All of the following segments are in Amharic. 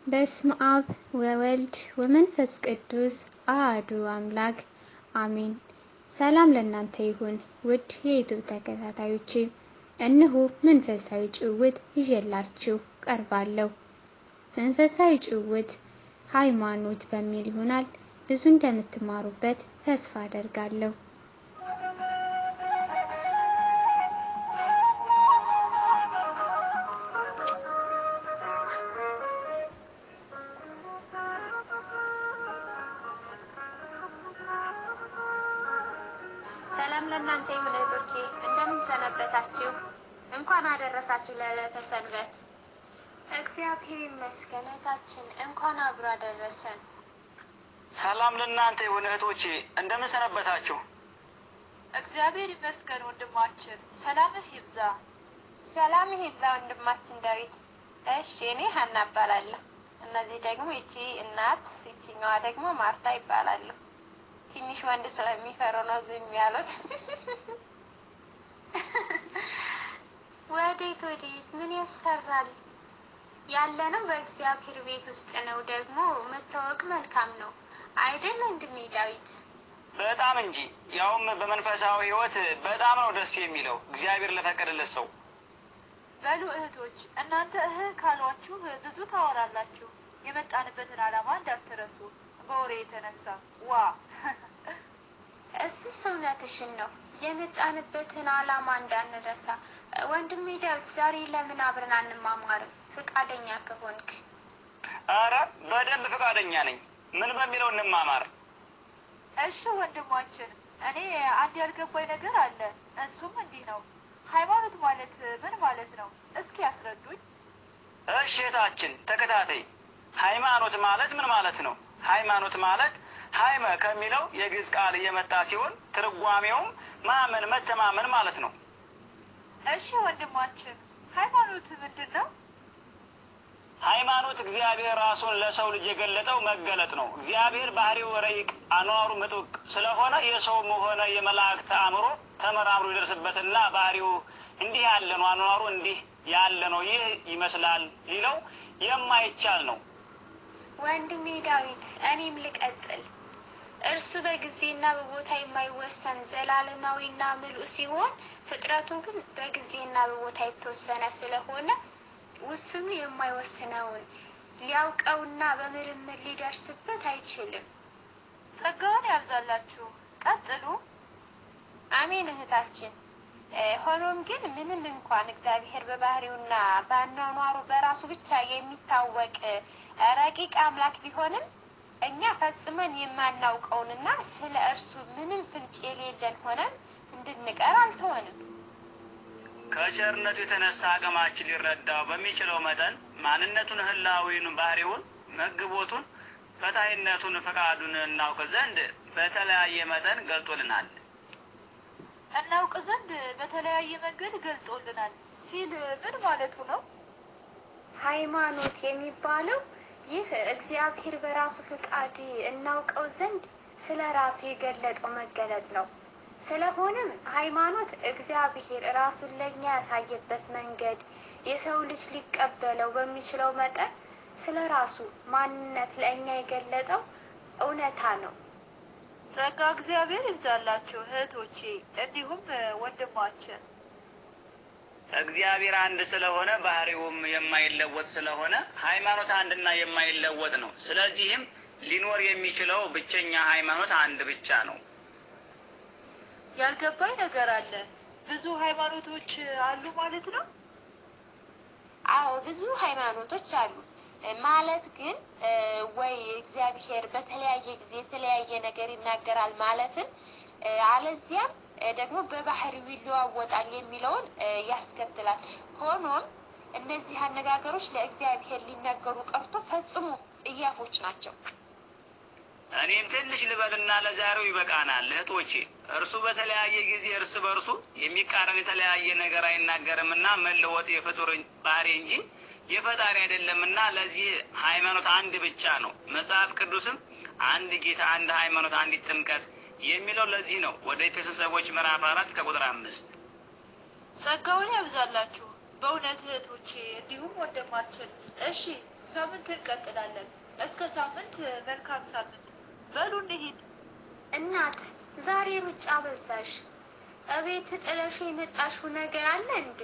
በስመ አብ ወወልድ ወመንፈስ ቅዱስ አሐዱ አምላክ አሜን። ሰላም ለእናንተ ይሁን ውድ የዩቱብ ተከታታዮቼ፣ እነሆ መንፈሳዊ ጭውውት ይዤላችሁ ቀርባለሁ። መንፈሳዊ ጭውውት ሃይማኖት በሚል ይሆናል። ብዙ እንደምትማሩበት ተስፋ አደርጋለሁ። ሰላም ለእናንተ ይሁን እህቶቼ፣ እንደምን ሰነበታችሁ? እንኳን አደረሳችሁ ለዕለተ ሰንበት። እግዚአብሔር ይመስገን እህታችን፣ እንኳን አብሮ አደረሰን። ሰላም ለእናንተ ይሁን እህቶቼ፣ እንደምን ሰነበታችሁ? እግዚአብሔር ይመስገን ወንድማችን፣ ሰላምህ ይብዛ። ሰላምህ ይብዛ ወንድማችን ዳዊት። እሺ፣ እኔ ሀና እባላለሁ። እነዚህ ደግሞ ይቺ እናት፣ ይቺኛዋ ደግሞ ማርታ ይባላሉ። ትንሽ ወንድ ስለሚፈሩ ነው ዝም ያሉት። ወዴት ወዴት? ምን ያስፈራል? ያለነው በእግዚአብሔር ቤት ውስጥ ነው። ደግሞ መታወቅ መልካም ነው አይደል ወንድሜ ዳዊት? በጣም እንጂ ያውም በመንፈሳዊ ሕይወት በጣም ነው ደስ የሚለው እግዚአብሔር ለፈቀደለት ሰው። በሉ እህቶች፣ እናንተ እህ ካሏችሁ ብዙ ታወራላችሁ። የመጣንበትን ዓላማ እንዳትረሱ በወሬ የተነሳ ዋ እሱስ እውነትሽን ነው። የመጣንበትን ዓላማ እንዳንረሳ። ወንድሜ ዳዊት ዛሬ ለምን አብረን አንማማርም? ፈቃደኛ ከሆንክ አረ በደንብ ፈቃደኛ ነኝ። ምን በሚለው እንማማር? እሺ ወንድማችን፣ እኔ አንድ ያልገባኝ ነገር አለ። እሱም እንዲህ ነው። ሃይማኖት ማለት ምን ማለት ነው? እስኪ ያስረዱኝ። እሺ እህታችን ተከታታይ። ሃይማኖት ማለት ምን ማለት ነው? ሃይማኖት ማለት ሃይመ ከሚለው የግዕዝ ቃል እየመጣ ሲሆን ትርጓሜውም ማመን፣ መተማመን ማለት ነው። እሺ ወንድማችን፣ ሃይማኖት ምንድን ነው? ሃይማኖት እግዚአብሔር ራሱን ለሰው ልጅ የገለጠው መገለጥ ነው። እግዚአብሔር ባህሪው ረቂቅ፣ አኗሩ ምጡቅ ስለሆነ የሰውም ሆነ የመላእክት አእምሮ ተመራምሮ ይደርስበትና ባህሪው እንዲህ ያለ ነው፣ አኗሩ እንዲህ ያለ ነው፣ ይህ ይመስላል ሊለው የማይቻል ነው። ወንድሜ ዳዊት፣ እኔም ልቀጥል። እርሱ በጊዜና በቦታ የማይወሰን ዘላለማዊና ምሉእ ሲሆን ፍጥረቱ ግን በጊዜና በቦታ የተወሰነ ስለሆነ ውስኑ የማይወስነውን ሊያውቀውና በምርምር ሊደርስበት አይችልም። ጸጋውን ያብዛላችሁ። ቀጥሉ። አሜን እህታችን። ሆኖም ግን ምንም እንኳን እግዚአብሔር በባህሪውና በአኗኗሩ በራሱ ብቻ የሚታወቅ ረቂቅ አምላክ ቢሆንም እኛ ፈጽመን የማናውቀውንና ስለ እርሱ ምንም ፍንጭ የሌለን ሆነን እንድንቀር አልተወንም። ከቸርነቱ የተነሳ አቅማችን ሊረዳው በሚችለው መጠን ማንነቱን፣ ህላዊውን፣ ባህሪውን፣ መግቦቱን፣ ፈታይነቱን፣ ፈቃዱን እናውቅ ዘንድ በተለያየ መጠን ገልጦልናል። እናውቅ ዘንድ በተለያየ መንገድ ገልጦልናል ሲል ምን ማለቱ ነው? ሃይማኖት የሚባለው ይህ እግዚአብሔር በራሱ ፍቃድ እናውቀው ዘንድ ስለ ራሱ የገለጠው መገለጥ ነው። ስለሆነም ሃይማኖት እግዚአብሔር ራሱን ለእኛ ያሳየበት መንገድ የሰው ልጅ ሊቀበለው በሚችለው መጠን ስለ ራሱ ማንነት ለእኛ የገለጠው እውነታ ነው። ጸጋ እግዚአብሔር ይብዛላችሁ እህቶቼ፣ እንዲሁም ወንድማችን። እግዚአብሔር አንድ ስለሆነ ባህሪውም የማይለወጥ ስለሆነ ሃይማኖት አንድና የማይለወጥ ነው። ስለዚህም ሊኖር የሚችለው ብቸኛ ሃይማኖት አንድ ብቻ ነው። ያልገባኝ ነገር አለ። ብዙ ሃይማኖቶች አሉ ማለት ነው? አዎ ብዙ ሃይማኖቶች አሉ። ማለት ግን ወይ እግዚአብሔር በተለያየ ጊዜ የተለያየ ነገር ይናገራል ማለትን አለዚያም ደግሞ በባህሪው ይለዋወጣል የሚለውን ያስከትላል። ሆኖም እነዚህ አነጋገሮች ለእግዚአብሔር ሊነገሩ ቀርቶ ፈጽሞ ጽያፎች ናቸው። እኔም ትንሽ ልበልና ለዛሬው ይበቃናል እህቶቼ። እርሱ በተለያየ ጊዜ እርስ በርሱ የሚቃረን የተለያየ ነገር አይናገርምና መለወጥ የፍጡር ባህሪ እንጂ የፈጣሪ አይደለምና ለዚህ ሃይማኖት አንድ ብቻ ነው። መጽሐፍ ቅዱስም አንድ ጌታ፣ አንድ ሃይማኖት፣ አንዲት ጥምቀት የሚለው ለዚህ ነው። ወደ ኤፌሶን ሰዎች ምዕራፍ አራት ከቁጥር አምስት ጸጋውን ያብዛላችሁ በእውነት እህቶቼ፣ እንዲሁም ወንድማችን። እሺ ሳምንት እንቀጥላለን። እስከ ሳምንት መልካም ሳምንት። በሉ እንሂድ። እናት ዛሬ ሩጫ በዛሽ። እቤት ጥለሽ የመጣሽው ነገር አለ እንዴ?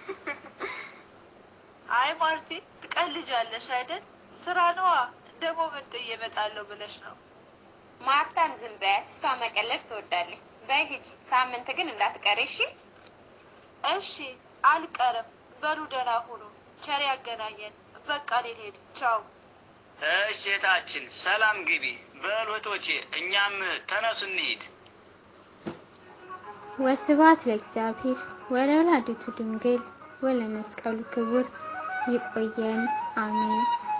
አይ ማርቲ ትቀልጃለሽ አይደል? ስራ ነዋ። ደግሞ ምን ጥዬ እመጣለሁ ብለሽ ነው? ማርታን ዝም በያት፣ እሷ መቀለድ ትወዳለች። በይ ሂጂ፣ ሳምንት ግን እንዳትቀሪ እሺ? እሺ አልቀርም። በሉ ደህና ሁኑ። ቸር ያገናኘን። በቃ ልሄድ። ቻው። እሺ እህታችን ሰላም ግቢ። በሉ እህቶቼ እኛም ተነሱ እንሂድ። ወስብሐት ለእግዚአብሔር ወለወላዲቱ ድንግል ወለመስቀሉ ክቡር። ይቆየን። አሜን።